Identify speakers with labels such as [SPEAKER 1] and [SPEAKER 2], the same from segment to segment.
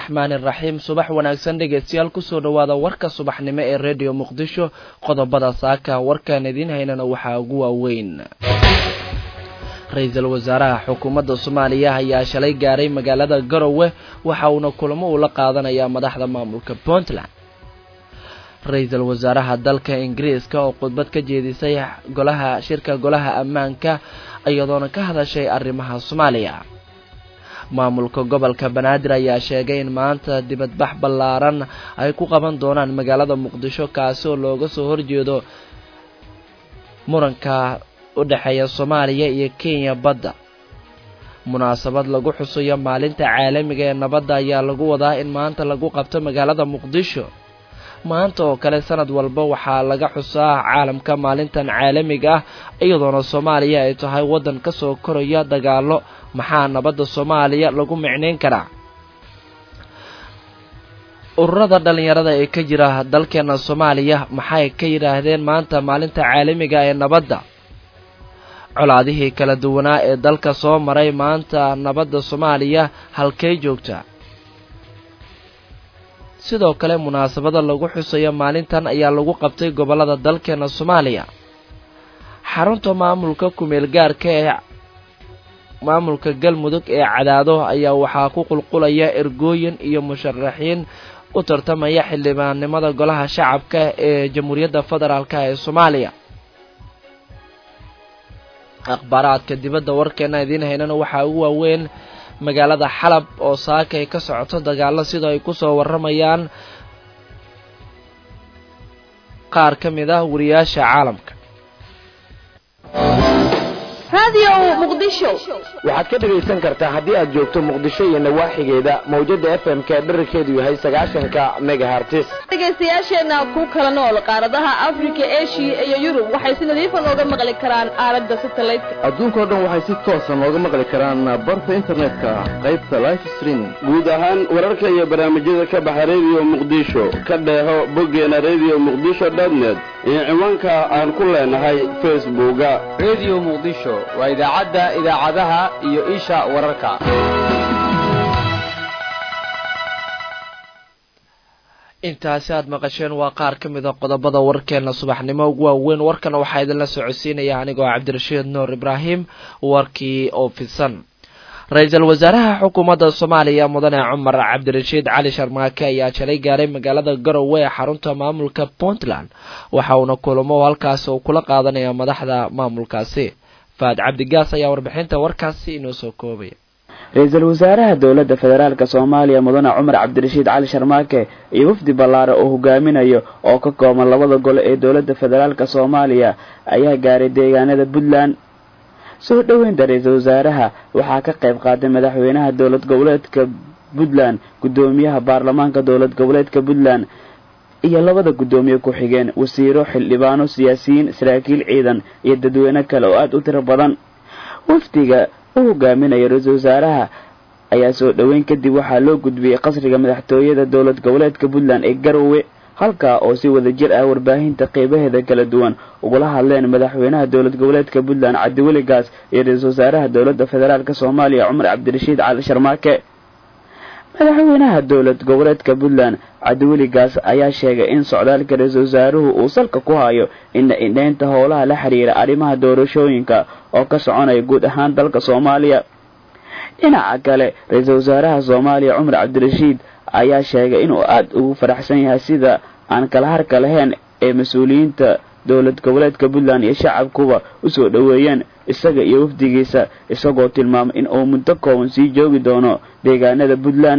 [SPEAKER 1] araxmaani iraxiim subax wanaagsan dhegeystayaal kusoo dhowaada warka subaxnimo ee redio muqdisho qodobada saaka warkaan idiin haynana waxaa ugu waaweyn ra-iisul wasaaraha xukuumadda soomaaliya ayaa shalay gaaray magaalada garowe waxa uuna kulamo ula qaadanayaa madaxda maamulka puntland ra-iisul wasaaraha dalka ingiriiska oo khudbad ka jeedisay golaha shirka golaha ammaanka iyadoona ka hadashay arrimaha soomaaliya maamulka gobolka banaadir ayaa sheegay in maanta dibadbax ballaaran ay ku qaban doonaan magaalada muqdisho kaasi oo looga soo horjeedo muranka u dhexeeya soomaaliya iyo kenya badda munaasabad lagu xusayo maalinta caalamiga ee nabadda ayaa lagu wadaa in maanta lagu qabto magaalada muqdisho maanta oo kale sanad walba waxaa laga xusaa caalamka maalintan caalamiga ah iyadoona soomaaliya ay tahay waddan ka soo koraya dagaalo maxaa nabadda soomaaliya lagu micnayn karaa ururada dhallinyarada ee ka jira dalkeena soomaaliya maxay ka yidhaahdeen maanta maalinta caalamiga ee nabadda colaadihii kala duwanaa ee dalka soo maray maanta nabadda soomaaliya halkay joogtaa sidoo kale munaasabada lagu xusayo maalintan ayaa lagu qabtay gobollada dalkeena soomaaliya xarunta maamulka kumeel gaarka ee maamulka galmudug ee cadaado ayaa waxaa ku qulqulaya ergooyin iyo musharaxiin u tartamaya xildhibaannimada golaha shacabka ee jamhuuriyadda federaalk ee soomaaliya akhbaaraadka dibadda warkeena idiin haynana waxaa ugu waaweyn magaalada xalab oo saaka ay ka socoto dagaalo sida ay ku soo warramayaan qaar ka mid ah wariyaasha caalamka
[SPEAKER 2] waxaad ka dhegaysan kartaa haddii aad joogto muqdisho iyo nawaaxigeeda mawjada f m ka dherarkeedu yahay sagaashanka megahartis
[SPEAKER 3] dhegaystayaasheenna ku kala nool qaaradaha afrika eshiya iyo yurub waxay si nadiifa nooga maqli karaan aalada satelliteka
[SPEAKER 4] adduunkao dhan waxay si toosa nooga maqli karaan barta internetka qaybta life streaming
[SPEAKER 5] guud ahaan wararka iyo barnaamijyada ka baxa redio muqdisho ka dheeho boggeena redio muqdisho dotnet iyo ciwaanka aan ku leenahay facebooka
[SPEAKER 6] redio muqdisho waa idaacadda idaacadaha iyo isha wararka
[SPEAKER 1] intaasi aad maqasheen waa qaar ka mid a qodobada warkeena subaxnimo ugu waaweyn warkana waxaa idinla socodsiinaya anigoo cabdirashiid nuur ibraahim warkii oo fidsan ra-iisul wasaaraha xukuumadda soomaaliya mudane cumar cabdirashiid cali sharmaake ayaa shalay gaaray magaalada garowe ee xarunta maamulka puntland waxa uuna kulamo halkaasi uu kula qaadanaya madaxda maamulkaasi faad cabdigaas ayaa warbixinta warkaasi inoo soo koobaya
[SPEAKER 7] ra-iisul wasaaraha dowladda federaalk soomaaliya mudane cumar cabdirashiid cali sharmaake iyo wafdi ballaare oo hogaaminayo oo ka kooban labada gole ee dowladda federaalk soomaaliya ayaa gaaray deegaanada puntland soo dhoweynta ra-iisul wasaaraha waxaa ka qayb qaaday madaxweynaha dowlad goboleedka puntland guddoomiyaha baarlamaanka dowlad goboleedka puntland iyo labada guddoomiye ku-xigeen wasiiro xildhibaano siyaasiyiin saraakiil ciidan iyo dadweyne kale oo aada u tiro badan wafdiga u hogaaminaya ra-iisul wasaaraha ayaa soo dhoweyn kadib waxaa loo gudbiyey qasriga madaxtooyada dowlad goboleedka puntland ee garowe halkaa oo si wada jir ah warbaahinta qeybaheeda kala duwan ugula hadleen madaxweynaha dowlad goboleedka puntland cabdiweli gaas iyo ra-iisul wasaaraha dowladda federaalk soomaaliya cumar cabdirashiid cali sharmaake madaxweynaha dowlad goboleedka puntland cabdiweli gaas ayaa sheegay in socdaalka ra-iisul wasaaruhu uu salka ku hayo ina indheynta howlaha la xiriira arrimaha doorashooyinka oo ka soconaya guud ahaan dalka soomaaliya dhinaca kale ra-iisul wasaaraha soomaaliya cumar cabdirashiid ayaa sheegay inuu aada ugu faraxsan yahay sida aan kala harka lahayn ee mas-uuliyiinta dowlad goboleedka puntland iyo shacabkuba usoo dhoweeyeen isaga iyo wafdigiisa isagoo tilmaamay in uu muddo kooban sii joogi doono deegaanada puntland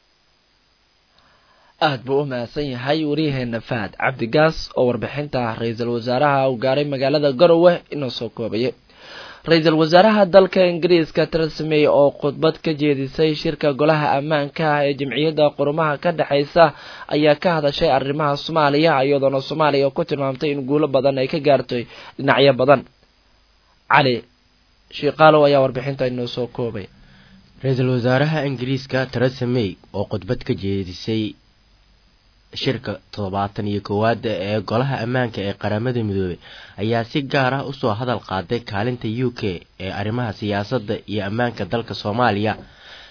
[SPEAKER 1] aad buu u mahadsan yahay waryaheena fahad cabdigaas oo warbixinta ra-iisul wasaaraha uu gaaray magaalada garowe inoo soo koobayay ra-iisul wasaaraha dalka ingiriiska theresa may oo khudbad ka jeedisay shirka golaha ammaanka ah ee jamciyadda qurumaha ka dhexaysa ayaa ka hadashay arrimaha soomaaliya iyadoona soomaaliya ku tilmaamtay in guulo badan ay ka gaartay dhinacyo badan cali shiiqaalow ayaa warbixinta inoo soo koobay
[SPEAKER 8] ra-iisul wasaaraha ingiriiska theresa may oo khudbad ka jeedisay shirka toddobaatan iyo koowaad ee golaha ammaanka ee qaramada midoobay ayaa si gaar ah usoo hadal qaaday kaalinta u k ee arrimaha siyaasadda iyo ammaanka dalka soomaaliya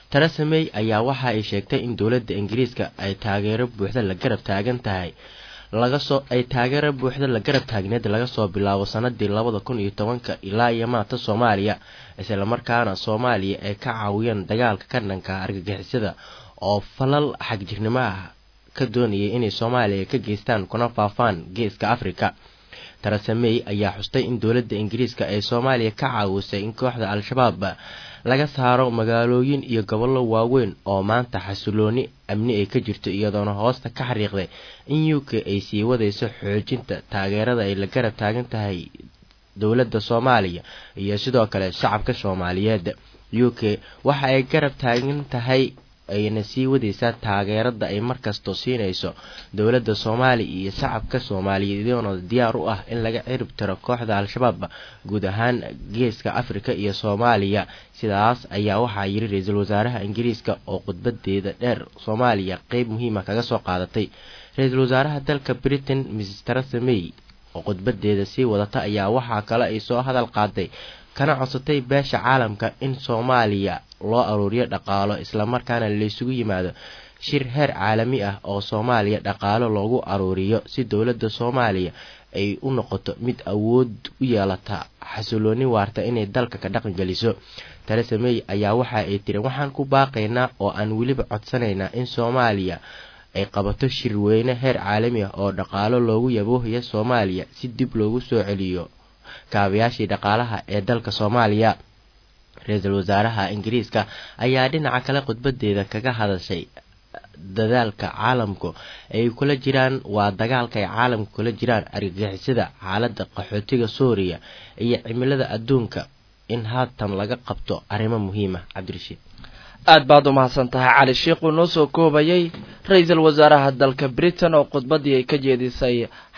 [SPEAKER 8] teresa may ayaa waxa ay sheegtay in dowladda ingiriiska ay taageero buuxda la garab taagan tahay laga soo ay taageero buuxda la garab taagneed laga soo bilaabo sanadii labada kun iyo tobanka ilaa iyo maanta soomaaliya islamarkaana soomaaliya ay ka caawiyeen dagaalka ka dhanka argagixisada oo falal xagjirnimo ah ka doonayay inay soomaaliya ka geystaan kuna faafaan geeska afrika teresa may ayaa xustay in dowladda ingiriiska ay soomaaliya ka caawisay in kooxda al-shabaab laga saaro magaalooyin iyo gobollo waaweyn oo maanta xasilooni amni ay ka jirto iyadoona hoosta ka xariiqday in u k ay sii wadayso xoojinta taageerada ay la garab taagan tahay dowladda soomaaliya iyo sidoo kale shacabka soomaaliyeed u k waxa ay garab taagan tahay ayna sii wadaysaa taageerada ay markasto siinayso dowladda soomaaliya iyo shacabka soomaaliyeed iyadoona diyaar u ah in laga cirib tiro kooxda al-shabaab guud ahaan geeska afrika iyo soomaaliya sidaas ayaa waxaa yiri ra-iisul wasaaraha ingiriiska oo khudbadeeda dheer soomaaliya qeyb muhiima kaga soo qaadatay ra-iisul wasaaraha dalka britain mrs teresa may oo khudbadeeda sii wadata ayaa waxaa kale ay soo hadal qaaday kana codsatay beesha caalamka in soomaaliya loo aruuriyo dhaqaalo islamarkaana laysugu yimaado shir heer caalami ah oo soomaaliya dhaqaalo loogu aruuriyo si dowladda soomaaliya ay u noqoto mid awood u yeelata xasilooni waarta inay dalka ka dhaqan geliso teresa may ayaa waxa ay tiri waxaan ku baaqaynaa oo aan weliba codsanaynaa in soomaaliya ay qabato shirweyne heer caalami ah oo dhaqaalo loogu yaboohaya soomaaliya si dib loogu soo celiyo kaabayaashii dhaqaalaha ee dalka soomaaliya ra-iisul wasaaraha ingiriiska ayaa dhinaca kale khudbadeeda kaga hadashay dadaalka caalamku ay kula jiraan waa dagaalka ay caalamka kula jiraan argagixisada xaaladda qaxootiga suuriya iyo cimilada adduunka in haatan laga qabto arrimo muhiima cabdirashiid
[SPEAKER 1] aad baad u mahadsan tahay cali sheikh uu noo soo koobayay ra-iisul wasaaraha dalka britain oo khudbadii ay ka jeedisay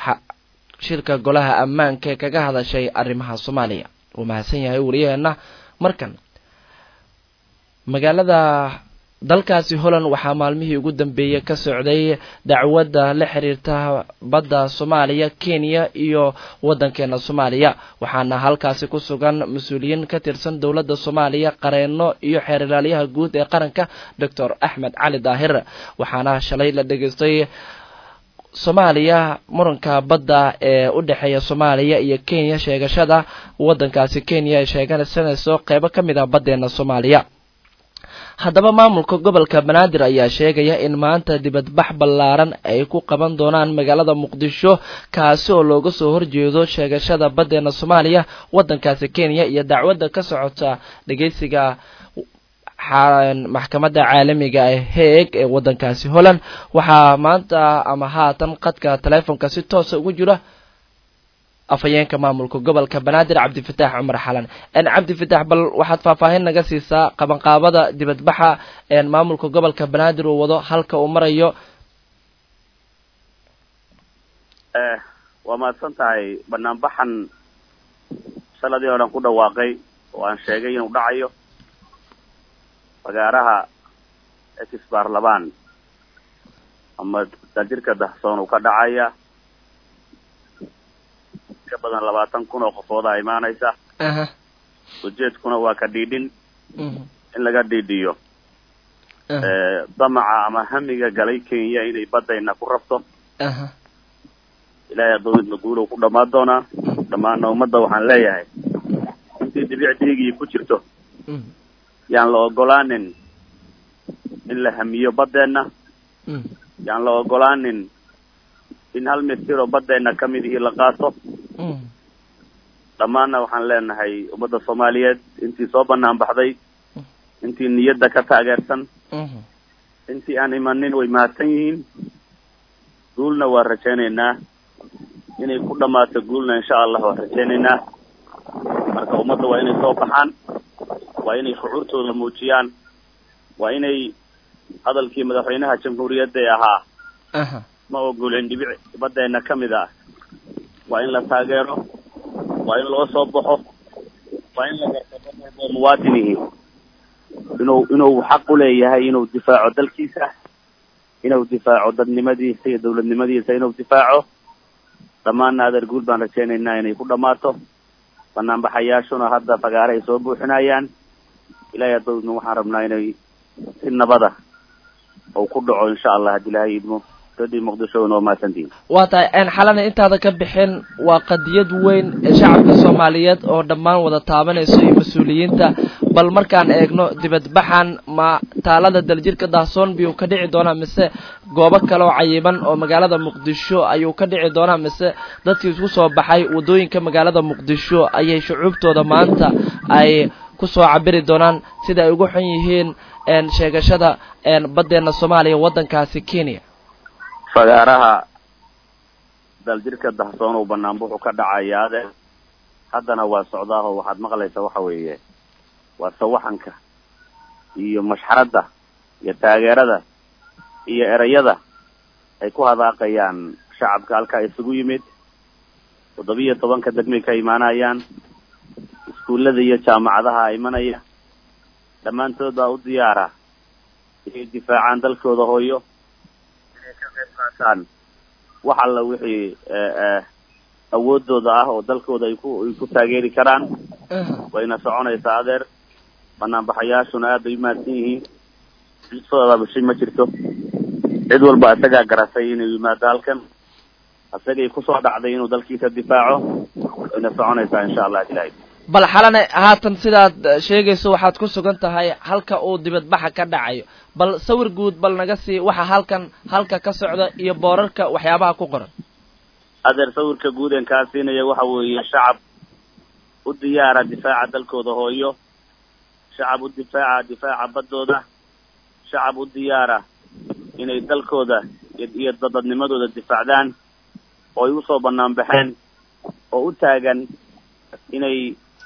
[SPEAKER 1] shirka golaha ammaanka ee kaga hadashay arrimaha soomaaliya wuu mahadsan yahay wariyaheenna markan magaalada dalkaasi holland waxaa maalmihii ugu dambeeyey ka socday dacwadda la xiriirta badda soomaaliya kenya iyo waddankeena soomaaliya waxaana halkaasi ku sugan mas-uuliyiin ka tirsan dowladda soomaaliya qareeno iyo xeer ilaalyaha guud ee qaranka doctor axmed cali daahir waxaana shalay la dhegaystay soomaaliya muranka badda ee u dhexeeya soomaaliya iyo kenya sheegashada waddankaasi kenya ay sheeganaysanayso qeybo ka mid ah baddeena soomaaliya haddaba maamulka gobolka banaadir ayaa sheegaya in maanta dibadbax ballaaran ay ku qaban doonaan magaalada muqdisho kaasi oo looga soo horjeedo sheegashada baddeena soomaaliya waddankaasi kenya iyo dacwadda ka socota dhegeysiga maxkamadda caalamiga ee heeg ee waddankaasi holland waxaa maanta ama haatan qadka teleefonka si toosa ugu jira afhayeenka maamulka gobolka banaadir cabdifitaax cumar xalan cabdifitaax bal waxaad faahfaahin naga siisaa qabanqaabada dibadbaxa maamulka gobolka banaadir uu wado halka uu marayo
[SPEAKER 9] waa mahadsan tahay banaanbaxan saladii o dhan ku dhawaaqay oo aan sheegay inuu dhacayo fagaaraha exbarlaban ama daajirka dahsoon uu ka dhacaya ka badan labaatan kun oo qofoodaa imaanaysa ujeedkuna waa ka dhiidhin in laga dhiidhiyo damaca ama hamiga galay kenya inay baddayna ku rabto ilaahay adoomidna guulow ku dhammaan doonaa dhammaana ummadda waxaan leeyahay intii dibicdiigii ku jirto yaan la ogolaanin in la hamiyo baddeenna yaan la ogolaanin in hal mitiroo baddeenna ka mid ihii la qaato dhammaanna waxaan leenahay ummadda soomaaliyeed intii soo banaan baxday intii niyadda ka taageersan intii aan imanin way mahadsan yihiin guulna waa rajaynaynaa inay ku dhammaato guulna insha allah waan rajaynaynaa marka ummadda waa inay soo baxaan waa inay shucuurtooda muujiyaan waa inay hadalkii madaxweynaha jamhuuriyadda ee ahaa ma ogolin dhibic baddeena ka mid ah waa in la taageero waa in loo soo baxo waa in la garto dad walboo muwaadinihi inuu inuu xaq u leeyahay inuu difaaco dalkiisa inuu difaaco dadnimadiisa iyo dawladnimadiisa inuu difaaco dhammaanna adeer guul baan rajaynaynaa inay ku dhammaato banaanbaxayaashuna hadda fagaare ay soo buuxinayaan ilaahay adoodna waxaan rabnaa inay si nabada ou ku dhaco insha allah haddii ilahay idmo dadii muqdisho noo mahadsantihin
[SPEAKER 1] waa tahay xalana intaada ka bixin waa qadiyad weyn ee shacabka soomaaliyeed oo dhammaan wada taabanayso iyo mas-uuliyiinta bal markaan eegno dibadbaxan ma taalada daljirka dahsoon biyuu ka dhici doonaa mise goobo kale oo cayiban oo magaalada muqdisho ayuu ka dhici doonaa mise dadkii isku soo baxay waddooyinka magaalada muqdisho ayay shucuubtooda maanta ay kusoo cabiri doonaan sida ay ugu xun yihiin sheegashada baddeena soomaaliya waddankaasi kenya
[SPEAKER 9] fagaaraha daljirka dahsoon uu banaan buxu ka dhacayaa ade haddana waa socdaaho waxaad maqlaysaa waxa weeye waa sawaxanka iyo mashxaradda iyo taageerada iyo erayada ay ku hadaaqayaan shacabka halkaa isugu yimid toddobiyo tobanka degmay ka imaanayaan iskuullada iyo jaamacadaha imanaya dhammaantood baa u diyaara inay difaacaan dalkooda hooyo inay ka qayb qaataan wax alla wixii awoodooda ah oo dalkooda ay ku ay ku taageeri karaan wayna soconaysaa adeer banaanbaxayaashuna aad bay umahadsan yihiin sooda bishay ma jirto cid walba isagaa garatay inuu yimaado halkan isagay kusoo dhacday inuu dalkiisa difaaco wayna soconaysaa insha allah ilahay
[SPEAKER 1] bal xalane haatan sidaad sheegayso waxaad ku sugan tahay halka uu dibadbaxa ka dhacayo bal sawir guud bal naga sii waxa halkan halka ka socda iyo boorarka waxyaabaha ku qoran
[SPEAKER 9] adeer sawirka guud een kaa siinaya waxa weeye shacab u diyaara difaaca dalkooda hooyo shacab u difaaca difaaca baddooda shacab u diyaara inay dalkooda iyo dadadnimadooda difaacdaan oo ay usoo banaan baxeen oo u taagan inay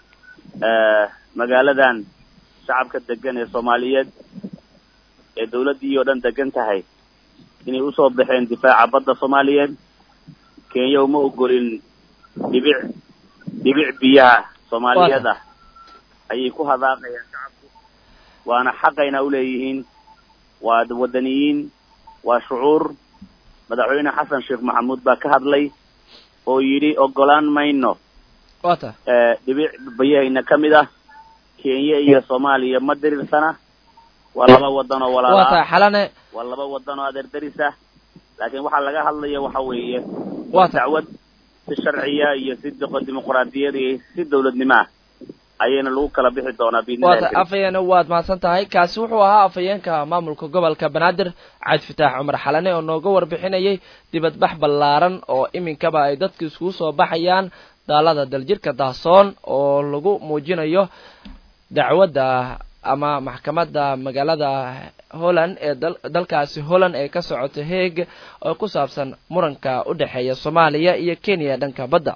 [SPEAKER 9] magaaladan shacabka degan ee soomaaliyeed ee dawladdii oo dhan degan tahay inay usoo baxeen difaaca badda soomaaliyeed kenya uma ogolin dhibic dhibic biyaha soomaaliyeed ah ayay ku hadaaqayaan shacabku waana xaqayna uleeyihiin waa wadaniyiin waa shucuur madaxweyne xasan sheekh maxamuud baa ka hadlay oo yidhi ogolaan mayno
[SPEAKER 1] wata
[SPEAKER 9] dhibic bayahayna ka mid ah kenya iyo soomaaliya ma diriirsana waa laba wadan oo walaala
[SPEAKER 1] wata xalane
[SPEAKER 9] waa laba wadan oo adeer daris ah laakiin waxaa laga hadlaya waxa weeye
[SPEAKER 1] wata
[SPEAKER 9] dacwad si sharciya iyo si dimuqraadiyad iyo si dawladnimo ah ayayna lagu kala bixi doonaa
[SPEAKER 1] wata
[SPEAKER 9] biidnillahi
[SPEAKER 1] afhayeene waad mahadsan tahay kaasi wuxuu ahaa afhayeenka maamulka gobolka banaadir cabdi fataax cumar xalane oo nooga warbixinayay dibadbax ballaaran oo iminkaba ay dadku iskugu soo baxayaan daalada daljirka dahsoon oo lagu muujinayo dacwadda ama maxkamadda magaalada holland ee dal dalkaasi holland ee ka socota heeg oo ku saabsan muranka u dhexeeya soomaaliya iyo kenya dhanka badda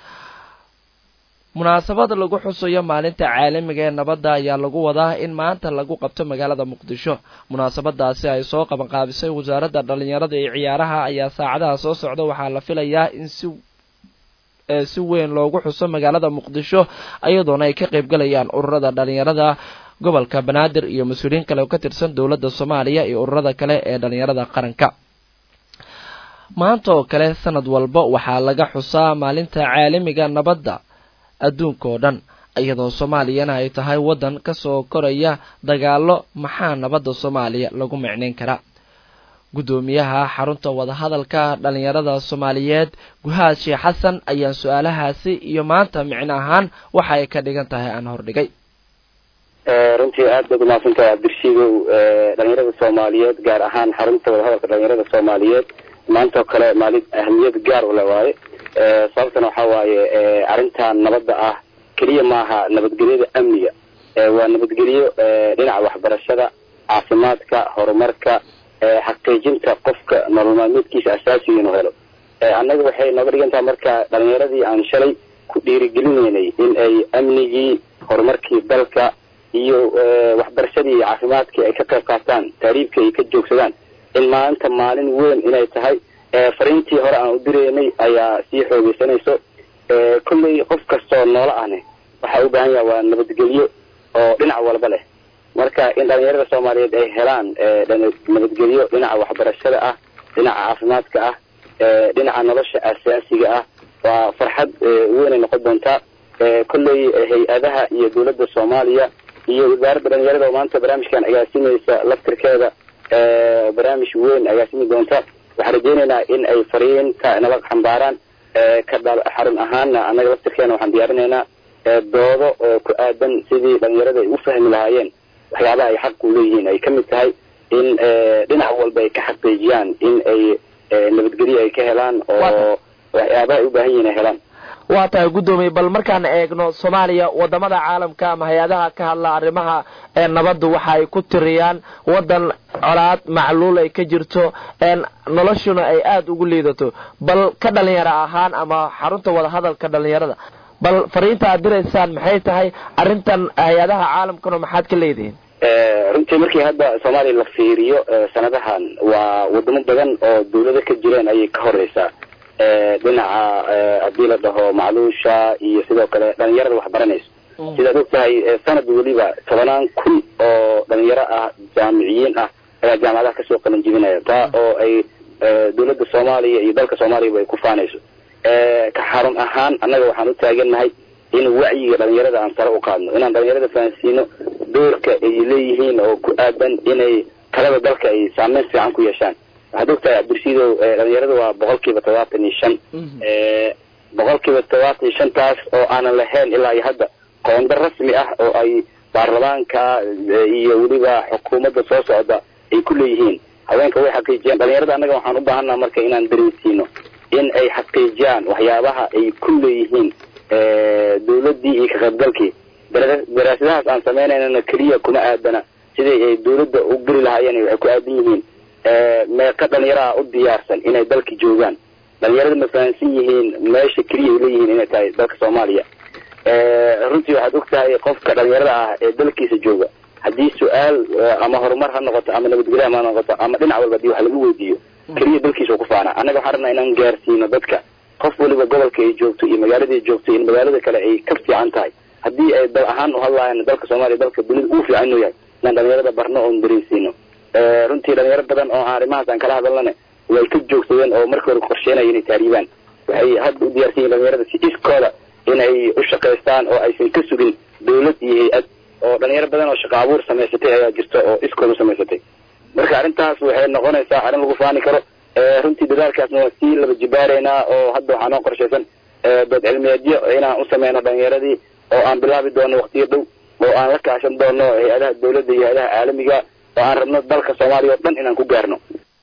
[SPEAKER 1] munaasabad lagu xusayo maalinta caalamiga ee nabadda ayaa lagu wadaa in maanta lagu qabto magaalada muqdisho munaasabadaasi ay soo qabanqaabisay wasaaradda dhalinyarada iyo ciyaaraha ayaa saacadaha soo socda waxaa la filayaa in si si weyn loogu xuso magaalada muqdisho iyadoona ay ka qayb galayaan ururada dhalinyarada gobolka banaadir iyo mas-uuliyiin kale oo ka tirsan dowladda soomaaliya iyo ururada kale ee dhalinyarada qaranka maanta oo kale sanad walba waxaa laga xusaa maalinta caalamiga nabadda adduunka oo dhan iyadoo soomaaliyana ay tahay waddan kasoo koraya dagaalo maxaa nabadda soomaaliya lagu micnayn karaa guddoomiyaha xarunta wadahadalka dhalinyarada soomaaliyeed guhaad sheekh xasan ayaan su-aalahaasi iyo maanta micno ahaan waxa ay ka dhigan tahay aan hordhigay
[SPEAKER 10] runtii aad baad umahadsantahay cabdirashiidow dhalinyarada soomaaliyeed gaar ahaan xarunta wadahadalka dhalinyarada soomaaliyeed maanta oo kale maalin ahamiyad gaar ule waaye sababtana waxa waaye arrintan nabadda ah keliya maaha nabadgelyada amniga waa nabadgelyo dhinaca waxbarashada caafimaadka horumarka xaqiijinta qofka nolol maalmeedkiisa asaasiga inuu helo annaga waxay nooga dhigan tahay marka dhalinyaradii aan shalay ku dhiirigelinaynay in ay amnigii horumarkii dalka iyo waxbarashadii iyo caafimaadkii ay ka qayb qaataan taariibkii ay ka joogsadaan in maanta maalin weyn inay tahay fariintii hore aan u direynay ayaa sii xoogeysanayso kolley qof kastoo noola ahne waxaa u baahan yaha waa nabadgelyo oo dhinac walba leh marka in dhalinyarada soomaaliyeed ay helaan nabadgelyo dhinaca waxbarashada ah dhinaca caafimaadka ah dhinaca nolosha asaasiga ah waa farxad weynay noqon doontaa kolley hay-adaha iyo dowladda soomaaliya iyo wasaaradda dhalinyarada oo maanta barnaamijkan agaasimaysa laftirkeeda barnaamij weyn agaasimi doonta waxaan rajeynaynaa in ay fariinta nala xambaaraan ka xarun ahaana annaga laftirkeena waxaan diyaarinaynaa doodo oo ku aadan sidii dhalinyarada ay u fahmi lahaayeen waxyaabaha ay xaq u leeyihiin ay kamid tahay in dhinac walba ay ka xaqiijiyaan in ay nabadgelyo ay ka helaan oo waxyaabaha ay u baahan yihiin ay helaan
[SPEAKER 1] waa tahay guddoomiye bal markaan eegno soomaaliya wadamada caalamka ama hay-adaha ka hadla arrimaha ee nabaddu waxa ay ku tiriyaan wadan colaad macluul ay ka jirto noloshuna ay aada ugu liidato bal ka dhalinyaro ahaan ama xarunta wadahadalka dhalinyarada bal fariinta aad diraysaan maxay tahay arrintan hay-adaha caalamkana maxaad ka leedihiin
[SPEAKER 10] runtii markii hadda soomaaliya la fiiriyo sanadahan waa wadamo badan oo dawlado ka jireen ayay ka horeysaa dhinaca haddii la dhaho macluusha iyo sidoo kale dhalinyarada wax baranayso sidaad og tahay sanad weliba tobanaan kun oo dhalinyaro ah jaamiciyiin ah ayaa jaamacadaha kasoo qalan jibinaya taa oo ay dawladda soomaaliya iyo dalka soomaaliyaba ay ku faanayso ka xarun ahaan annaga waxaan u taagannahay in wacyiga dhalinyarada aan sare u qaadno inaan dhalinyarada fahansiino doorka ay leeyihiin oo ku aadan inay talada dalka ay saameyn fiican ku yeeshaan waxaad ogtahay cabdirsiidow dhalinyarada waa boqol kiiba todobaatan iyo shan boqol kiiba todobaatan iyo shantaas oo aanan lahayn ilaa iyo hadda qoondar rasmi ah oo ay baarlamaanka iyo weliba xukuumadda soo socda ay ku leeyihiin haweenka way xaqiijiyaan dhalinyarada annaga waxaan u baahannaha marka inaan dareensiino in ay xaqiijiyaan waxyaabaha ay ku leeyihiin dawladdii iyo ka qaybgalkii daraasadahaas aan sameynaynana keliya kuma aadana siday ay dawladda u geli lahaayeen waxay ku aadan yihiin meeqa dhalinyaraha u diyaarsan inay dalka joogaan dhalinyarada ma fahansan yihiin meesha keliya ay leeyihiin inay tahay dalka soomaaliya runtii waxaad og tahay qofka dhalinyarada ah ee dalkiisa jooga haddii su-aal ama horumar ha noqoto ama nabadgelyo ha noqoto ama dhinac walba hadii wax lagu weydiiyo keliya dalkiisa ku faana annaga waxaan rabnaa inaan gaarsiino dadka qof waliba gobolka ay joogto iyo magaalada ay joogto in magaalada kale ay ka fiican tahay haddii ay dal ahaan u hadlaayaan dalka soomaaliya dalka dunida uu fiican inuu yahay inaan dhalinyarada barno oon dareensiino runtii dhalinyaro badan oo arrimahaas aan kala hadalnane way ka joogsadeen oo markii hore qorsheynaya inay taaribaan waxay hadda u diyaarsan yihin dhalinyarada si iskooda inay u shaqaystaan oo aysan ka sugin dawlad iyo hay-ad oo dhalinyaro badan oo shaqo abuur samaysatay ayaa jirta oo iskooda u samaysatay marka arrintaas waxay noqonaysaa arrin lagu faani karo runtii dadaalkaasna waa sii laba jibaareynaa oo hadda waxaa noo qorshaysan dood cilmiyeedyo inaan u sameyno dhalinyaradii oo aan bilaabi doono waqtiyo dhow oo aan la kaashan doono hay-adaha dawladda iyo hay-adaha caalamiga oo aan rabno dalka soomaaliya oo dhan inaan ku gaarno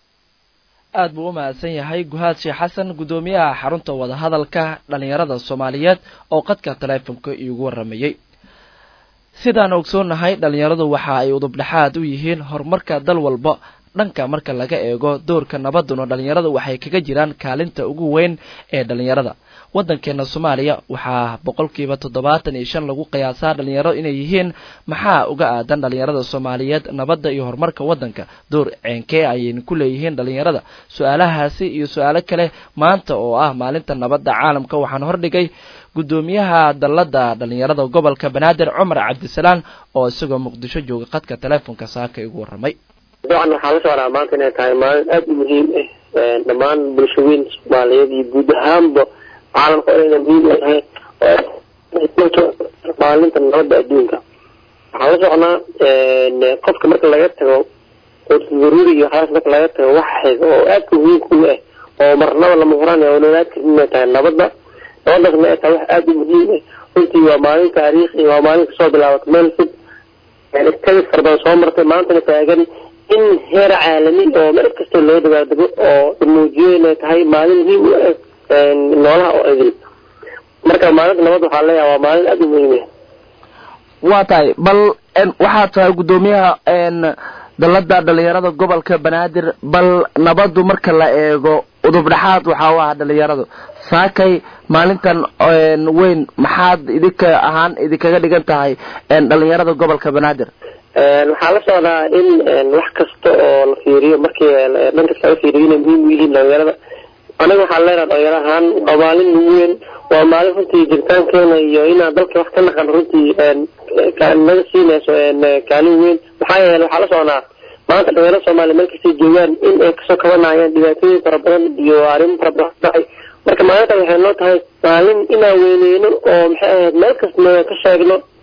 [SPEAKER 1] aad buu u mahadsan yahay guhaad sheekh xasan guddoomiyaha xarunta wadahadalka dhalinyarada soomaaliyeed oo qadka taleefonka iigu waramayey sidaan ogsoonnahay dhalinyaradu waxa ay udubdhexaad u yihiin horumarka dal walba dhanka marka laga eego doorka nabaduna dhalinyarada waxay kaga jiraan kaalinta ugu weyn ee dhalinyarada waddankeena soomaaliya waxaa boqolkiiba toddobaatan iyo shan lagu qiyaasaa dhalinyaro inay yihiin maxaa uga aadan dhalinyarada soomaaliyeed nabadda iyo horumarka waddanka door ceenkee ayayna ku leeyihiin dhalinyarada su-aalahaasi iyo su-aalo kale maanta oo ah maalinta nabadda caalamka waxaan hordhigay guddoomiyaha dalladda dhalinyarada gobolka banaadir cumar cabdisalaan oo isagoo muqdisho jooga qadka teleefonka saaka igu warramay
[SPEAKER 11] dabcan waxaa la socdaa maanta inay tahay maalin aada u muhiim ah dhammaan bulshaweyn soomaaliyeed iyo guud ahaanba caalamka inayna muhiim u tahay maalinta nabadda adduunka waxaa la socnaa qofka marka laga tago daruuri iyo waxyaas marka laga tago wax xiga oo aadka muhiimka u ah oo marnaba lama huraan oo noolaad karin inay tahay nabadda nabadaasna ay tahay wax aada u muhiim ah runtii waa maalin taariikhi waa maalin kasoo bilaabatay meel fog kadib farbadan soo martay maantana taagan in heer caalami oo meel kasta loo dabaaldego oo muujiyo inay tahay maalin muhiim u ah noolaha oo idil marka maalinta nabad waxaa leeyahay waa maalin aada u muhiim ah
[SPEAKER 1] waa tahay bal waxaa tahay guddoomiyaha dalladda dhalinyarada gobolka banaadir bal nabaddu marka la eego udubdhexaad waxaa u ah dhalinyaradu saakay maalintan weyn maxaad idinka ahaan idinkaga dhigan tahay dhalinyarada gobolka banaadir
[SPEAKER 11] waxaa la socdaa in wax kasta oo la fiiriyo markii dhan kasta laga fiiriyo inay muhiim u yihiin dhalinyarada aniga waxaan leenaha dhalinyaro ahaan waa maalin ugu weyn waa maalin runtii jiritaankeena iyo inaan dalka wax ka naqan runtii naga siinayso kaalin weyn maxaa yeele waxaa la socnaa maanta dhalinyarada soomaaliya meel kastay joogaan in ay kasoo kabanayaan dhibaatooyin fara badan iyo arrimo fara badan dhacay marka maalintan waxay noo tahay maalin inaan weyneyno oo maxay ahayd meel kasta ka sheegno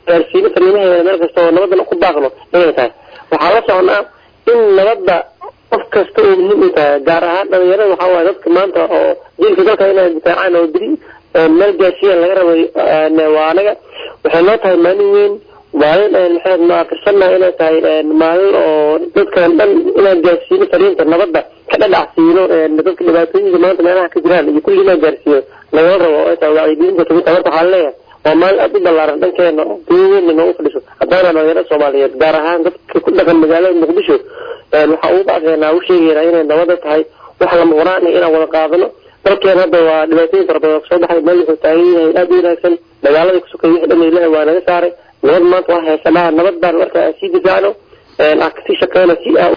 [SPEAKER 11] gaarsiino fariimaheeda meel kasta oo nabadana ku baaqno inay tahay waxaa la soconaa in nabadda qof kasta oo muhiim u tahay gaar ahaan dhalinyarada waxaa waaye dadka maanta oo jiilka dalka inay difaacaan oo beri meel gaarsiiyaan laga rabay waa anaga waxay noo tahay maalin weyn maalin maxaad ma aqrisanaha inay tahay maalin oo dadkan dhan inaan gaarsiino fariinta nabadda ka dhadhacsiino dadka dhibaatooyinka maanta meelaha ka jiraan iyo kulli inaan gaarsiiyo lagala rabo oo ay tahay wacyigelinta kamid tahay marka waxaan leeyahay waa maalin aada u ballaaran dhankeena duuweynna noogu fadhiso haddaana dhalinyarada soomaaliyeed gaar ahaan dadka ku dhaqan magaalada muqdisho waxaa ugu baaqeynaa u sheegeynaa inay nabada tahay wax lama horaan inaan wada qaadano dalkeena hadda waa dhibaatooyin fara badan kasoo baxay meel wuxuu taagan yahay aada u wanaagsan dagaaladii kusukay wixii dhan ilahi waa naga saaray nabad maanta waa haysanaa nabad baan marka aan sii difaacno aan kasii shaqeyno si aan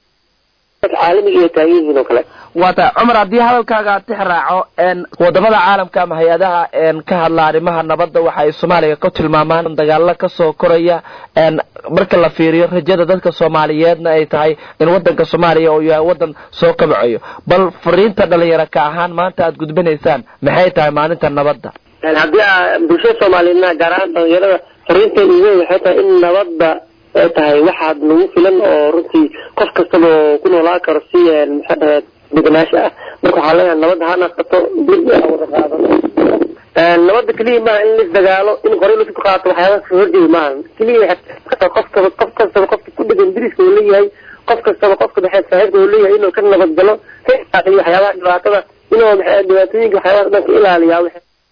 [SPEAKER 11] caalamiga iyo taagan yihiin oo kale
[SPEAKER 1] waata cumar haddii hadalkaaga tix raaco wadamada caalamka ama hay-adaha ka hadla arrimaha nabadda waxa ay soomaaliya ku tilmaamaan dagaalo kasoo koraya marka la fiiriyo rajada dadka soomaaliyeedna ay tahay in wadanka soomaaliya uu yahay wadan soo kabacayo bal fariinta dhalinyaro ka ahaan maanta aada gudbinaysaan maxay tahay maalinta nabadda
[SPEAKER 11] haddii a bulshada soomaaliyeedna gaar ahaan dhalinyarada fariinteeda ugu weyn waxay tahay in nabadda ay tahay waxaad nagu filan oo runtii qof kastaba oo ku noolaan karo si maxaa dhahayd degenaansho ah marka waxaa leeyahay nabadda ha naqato dib aan wada qaadano nabadda keliya maaha in lis dagaalo in qori lasu qaato waxyaaba ka horjeeda maaha keliya qof kastaba qof kastaba qofka ku dhegan diriska uu leeyahay qof kastaba qofka maxay saaxiibka uu leeyahay inuu ka nabad galo ka ilaaliyo waxyaabaha dhibaatada inuu maxay dhibaatooyinka waxyaabaha dhan ka ilaaliyaa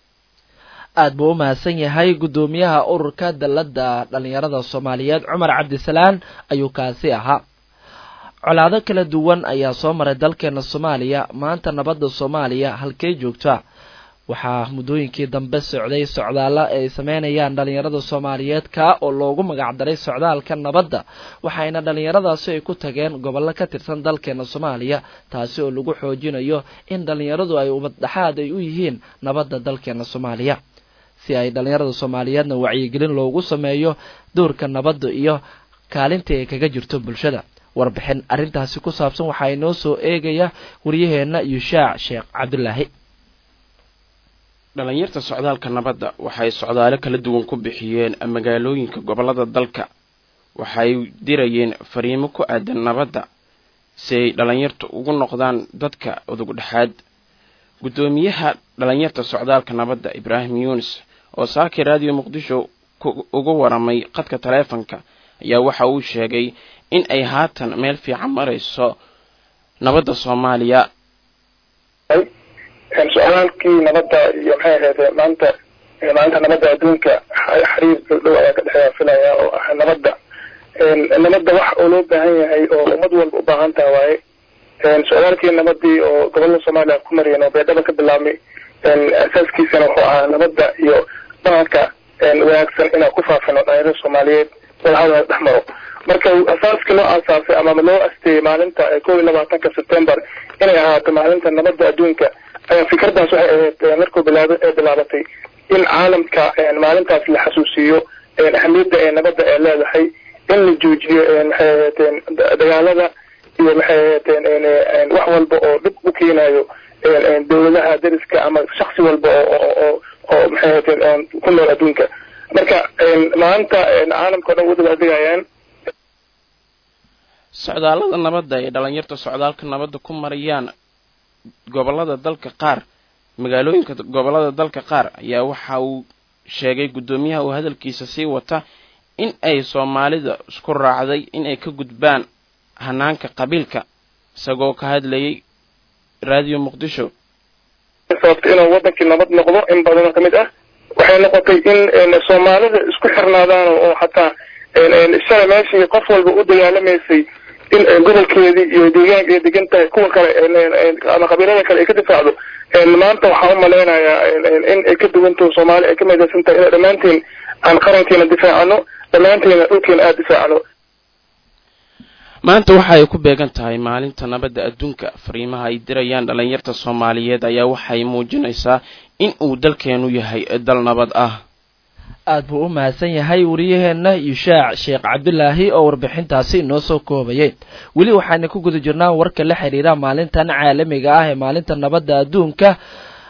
[SPEAKER 1] aada buu u mahadsan yahay guddoomiyaha ururka dalladda dhalinyarada soomaaliyeed cumar cabdisalaan ayuu kaasi ahaa colaado kala duwan ayaa soo maray dalkeena soomaaliya maanta nabadda soomaaliya halkay joogta waxaa muddooyinkii dambe socday socdaalo ay sameynayaan dhalinyarada soomaaliyeed kaa oo loogu magacdaray socdaalka nabadda waxayna dhalinyaradaasi ay ku tageen gobollo ka tirsan dalkeena soomaaliya taasi oo lagu xoojinayo in dhalinyaradu ay umaddhaxaad ay u yihiin nabadda dalkeena soomaaliya si ay dhalinyarada soomaaliyeedna wacyigelin loogu sameeyo doorka nabadda iyo kaalintii ay kaga jirto bulshada warbixin arrintaasi ku saabsan waxaa inoo soo eegaya waryaheena yushaac sheekh cabdulaahi
[SPEAKER 12] dhalinyarta socdaalka nabadda waxay socdaalo kala duwan ku bixiyeen magaalooyinka gobollada dalka waxay dirayeen fariimo ku aadan nabadda si ay dhalinyartu ugu noqdaan dadka udug dhexaad guddoomiyaha dhalinyarta socdaalka nabadda ibraahim yuunis oo saakii raadiyo muqdisho uga waramay qadka taleefanka ayaa waxa uu sheegay in ay haatan meel fiican marayso nabadda soomaaliya
[SPEAKER 13] socdaalkii nabadda iyo maxay ahayd maanta maalinta nabadda adduunka xiriir dhow ayaa ka dhexeeya filaya oo ah nabadda nabadda wax oo loo baahan yahay oo ummad walba u baahan taha waaye socdaalkii nabadii oo gobolada soomaaliya ku mariyeen oo beedhaba ka bilaabmay asaaskiisana wuxuu ahaa nabadda iyo dhaqanka wanaagsan inaan ku faafino dhalinyarada soomaaliyeed wadahadal dhex maro marka asaaskii loo aasaasay ama loo asteeyey maalinta kow iyo labaatanka september inay ahaato maalinta nabadda adduunka ayaa fikradaas waxay ahayd markuu bilaab bilaabatay in caalamka maalintaas la xasuusiiyo ahamiyadda ee nabadda ee leedahay in la joojiyo maxay ahaydeen dagaalada iyo maxay ahaydeen wax walba oo dhib u keenayo dawladaha dariska ama shaksi walba oo oo oo maxay ahaydeen ku nool adduunka marka maanta caalamka o dhan wadaba adigayaan
[SPEAKER 12] socdaallada nabadda ay dhalinyarta socdaalka nabadda ku marayaan gobollada dalka qaar magaalooyinka gobollada dalka qaar ayaa waxa uu sheegay guddoomiyaha uu hadalkiisa sii wata in ay soomaalida isku raacday in ay ka gudbaan hanaanka qabiilka isagoo ka hadlayay raadiyo muqdisho
[SPEAKER 13] sababta inuu wadankii nabad noqdo in badanoo kamid ah waxay noqotay in soomaalida isku xirnaadaan oo xataa shala meeshii qof walba u dagaalamaysay in gobolkeedii iyo deegaanka ay degan tahay kuwa kale ama qabiilada kale ay ka difaacdo maanta waxaan u malaynayaa in ay ka duwantaho soomaali ay ka midaysan tahay ina dhammaanteen aan qarankeena difaacano dhammaanteena dhulkeena aada difaacno
[SPEAKER 12] maanta waxa ay ku beegan tahay maalinta nabadda adduunka fariimaha ay dirayaan dhalinyarta soomaaliyeed ayaa waxay muujinaysaa in uu dalkeenu yahay dal nabad ah
[SPEAKER 1] aada buu u mahadsan yahay wariyaheenna yushaac sheekh cabdulaahi oo warbixintaasi inoo soo koobayay weli waxaana ku guda jirnaa warka la xidhiira maalintan caalamiga ah ee maalinta nabadda adduunka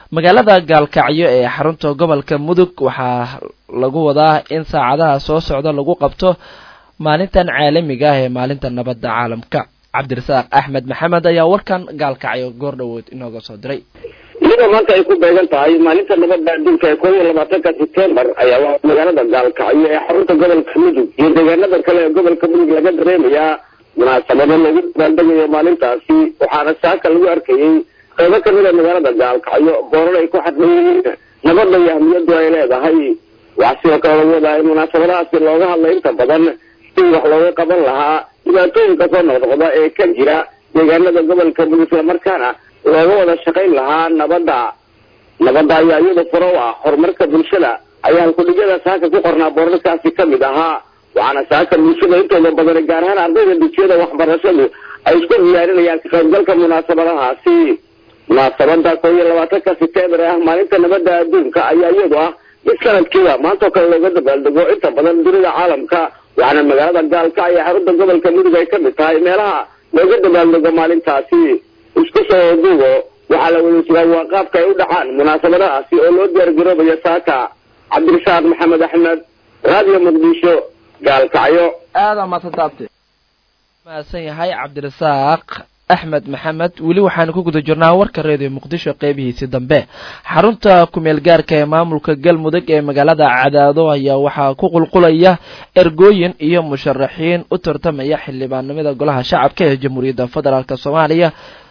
[SPEAKER 1] magaalada gaalkacyo ee xarunta gobolka mudug waxaa lagu wadaa in saacadaha soo socda lagu qabto maalintan caalamiga ah ee maalinta nabadda caalamka cabdirasaaq axmed maxamed ayaa warkan gaalkacyo goor dhawood inooga soo diray
[SPEAKER 10] iyadoo maanta ay ku beegan tahay maalinta nabadda adduunka ee koob iyo labaatanka sebtembar ayaa waxaa magaalada gaalkacyo ee xarunta gobolka mudug iyo deegaanada kale ee gobolka mudug laga dareemayaa munaasabado lagu dabaaldegayo maalintaasi waxaana saaka lagu arkayey qaybo kamid a magaalada gaalkacyo boorar ay ku xadlayihiin nabadda iyo ahmiyadu ay leedahay waxaa sidoo kale lagu wadaa in munaasabadahaasi looga hadlay inta badan si wax looga qaban lahaa dhibaatooyinka soo noqnoqda ee ka jira deegaanada gobolka mudug islamarkaana looga wada shaqayn lahaa nabadda nabadda ayaa iyada furo u ah horumarka bulshada ayaa halkudhigyada saaka ku qornaa boorarkaasi kamid ahaa waxaana saaka bulshada intooda badan gaar ahaan ardayda dugsiyada waxbarashadu ay isku diyaarinayaan ka qaybgalka munaasabadahaasi munaasabada koo iyo labaatanka sebtembar ah maalinta nabadda adduunka ayaa iyadu ah mid sanadkiiba maantao kale looga dabaaldego inta badan dunida caalamka waxaana magaalada gaalka iyo xarunta gobolka mudug ay kamid tahay meelaha looga dabaaldego maalintaasi isku soo duugo waxaa la wada sugaa waa qaabka ay u dhacaan munaasabadahaasi oo loo diyaargaroobayo saaka cabdirasaaq maxamed axmed radio muqdisho gaalkacyo
[SPEAKER 1] aada maadsantaabte mahadsan yahay cabdirasaaq axmed maxamed weli waxaanu ku guda jirnaa warka reediyo muqdisho qeybihiisii dambe xarunta kumeel gaarka ee maamulka galmudug ee magaalada cadaado ayaa waxaa ku qulqulaya ergooyin iyo musharaxiin u tartamaya xildhibaanimada golaha shacabka ee jamhuuriyadda federaalk soomaaliya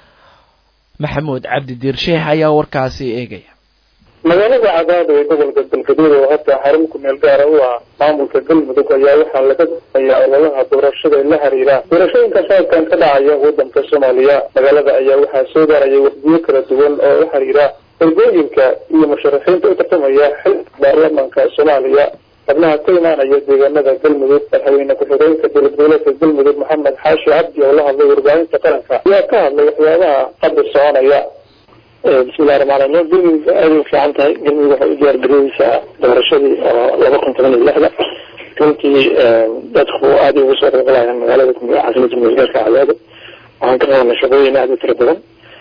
[SPEAKER 1] maxamuud cabdi diirsheeh ayaa warkaasi eegaya
[SPEAKER 13] magaalada cadaado ee gobolka galgaduud oo hadda xarun kumeel gaara u ah maamulka galmudug ayaa waxaa laga damayaa ololaha doorashada la xiriira doorashooyinka sanadkan ka dhacaya wadanka soomaaliya magaalada ayaa waxaa soo gaaraya waqdiyo kala duwan oo la xiriira ergooyinka iyo musharaxiinta u tartamaya xilka baarlamaanka soomaaliya xubnaha ka imaanaya deegaanada galmudug madaxweyne ku-xigeenka dowlad goboleedka galmudug maxamed xaashi cabdi oo la hadlay warbaahinta qaranka ayaa ka hadlay waxyaabaha hadda soconaya bismillahi raxmaan raxiim galmudug aada u fiican tahay galmudug waxay u diyaargarooyeysaa doorashadii oo laba kun toban iyo lixda runtii dadku aada ugu soo qeyqalayaan magaalada caasimada mugaarka cadaado waxaan ka qabanay shaqooyin aada u tira badan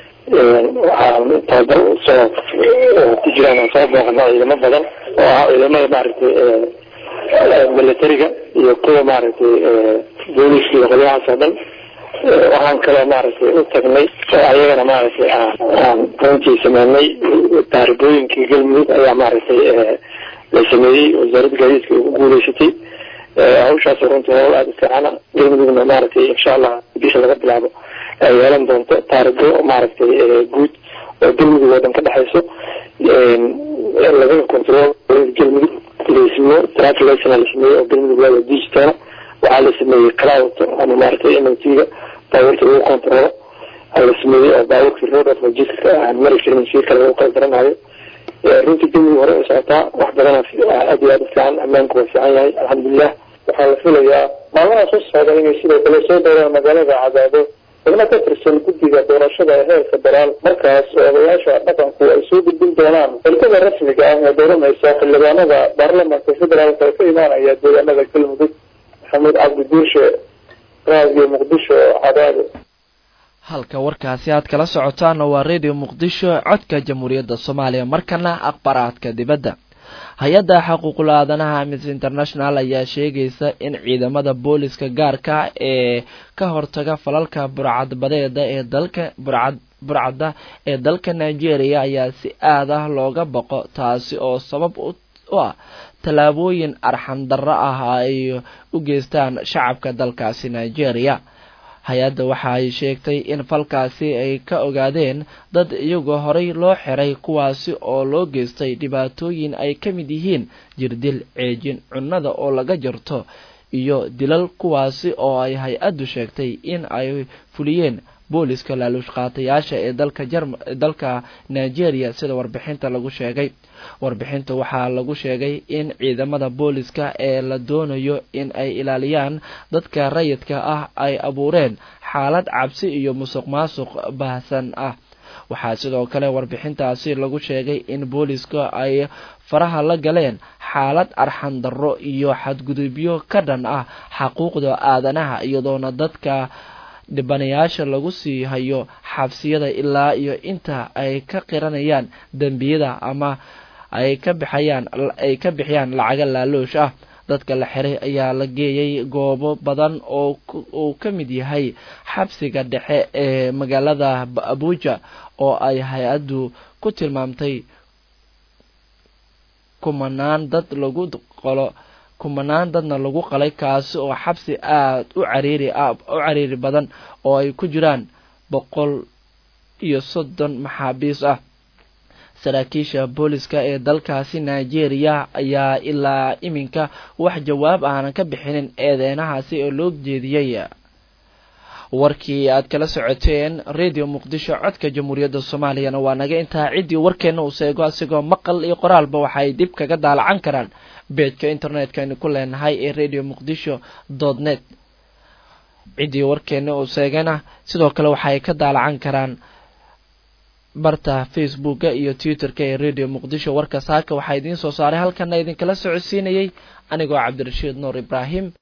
[SPEAKER 13] waxaan tababar soo ku jiraan aan soo booqana ciidamo badan oo ah ciidamada maaragtay militariga iyo kuwa maaragtay booliska iyo qolyahaas oo dhan waxaan kaloo maaragtay u tagnay oo ayagana maaragtay aan runtii sameynay taaribooyinkii galmudug ayaa maaragtay la sameeyey wasaaradda gaadiidka ugu guuleysatay hawshaas runtii howl aada u fiicana galmudugna maaragtay insha allah bisha laga bilaabo ay yeelan doonto taaribo maaragtay guud oo galmudug oo dhan ka dhexeyso laga control galmudug lasimo traffic license la sameeyey oo galmudug waa la digital waxaa la sameeyey cloud ama maaragtay m o t-ga baabuurta lagu controlo la sameeyey oo baabuurka road of logistica aan mari karin si kale lagu qayb garanayo runtii galmudug hore u socotaa wax badana aada iyo aada u fiican ammaanku waa fiican yahay alxamdulilah waxaa la filayaa maalmaha soo socda inay sidoo kale soo dooraan magaalada cadaado xubno ka tirsan guddiga doorashada ee heer federaal markaas oo odayaasha dhaqanku ay soo gudbin doonaan xilkada rasmiga ah ee dooranaysa xildhibaanada baarlamaanka federaalka ee ka imaanaya deegaanada galmudug maxamuud cabdi diirshe raadiyo muqdisho cadaado
[SPEAKER 1] halka warkaasi aad kala socotaana waa radio muqdisho codka jamhuuriyadda soomaaliya markana akhbaraadka dibadda hay-adda xuquuqul aadanaha amnesty international ayaa sheegaysa in ciidamada booliska gaarka ee ka hortaga falalka burcadbadeeda ee dalka burcad burcadda ee dalka nigeria ayaa si aad ah looga baqo taasi oo sabab u ah tallaabooyin arxan darro ah ay u geystaan shacabka dalkaasi nigeria hay-adda waxa ay sheegtay in falkaasi ay ka ogaadeen dad iyagoo horey loo xiray kuwaasi oo loo geystay dhibaatooyin ay ka mid yihiin jirdil ceejin cunnada oo laga jarto iyo dilal kuwaasi oo ay hay-addu sheegtay in ay fuliyeen booliska laaluush qaatayaasha ee dalka jarm dalka nigeria sida warbixinta lagu sheegay warbixinta waxaa lagu sheegay in ciidamada booliska ee la doonayo in ay ilaaliyaan dadka rayidka ah ay abuureen xaalad cabsi iyo musuq maasuq baahsan ah waxaa sidoo kale warbixintaasi lagu sheegay in booliska ay faraha la galeen xaalad arxan darro iyo xadgudubyo ka dhan ah xaquuqda aadanaha iyadoona dadka dhibanayaasha lagu sii hayo xabsiyada ilaa iyo inta ay ka qiranayaan dembiyada ama ay ka bixayaan ay ka bixiyaan lacaga laaloosh ah dadka la xiray ayaa la geeyay goobo badan oo uu ka mid yahay xabsiga dhexe ee magaalada abuja oo ay hay-addu ku tilmaamtay kumanaan dad lagu qolo kumanaan dadna lagu qalay kaasi oo xabsi aada u cariiri u cariiri badan oo ay ku jiraan boqol iyo soddon maxaabiis ah saraakiisha booliska ee dalkaasi nigeria ayaa ilaa iminka wax jawaab aanan ka bixinin eedeynahaasi oo loo jeediyey warkii aad kala socoteen radio muqdisho codka jamhuuriyadda soomaaliyana waa naga intaa ciddii warkeenna uu seego asigoo maqal iyo qoraalba waxay dib kaga daalacan karaan beejka internetka aynu ku leenahay ee radio muqdisho dot net ciddii warkeenna uu seegana sidoo kale waxay ka daalacan karaan barta facebooka iyo twitterka ee radio muqdisho warka saaka waxaa idiin soo saaray halkana idinkala socodsiinayay anigoo cabdirashiid nuur ibraahim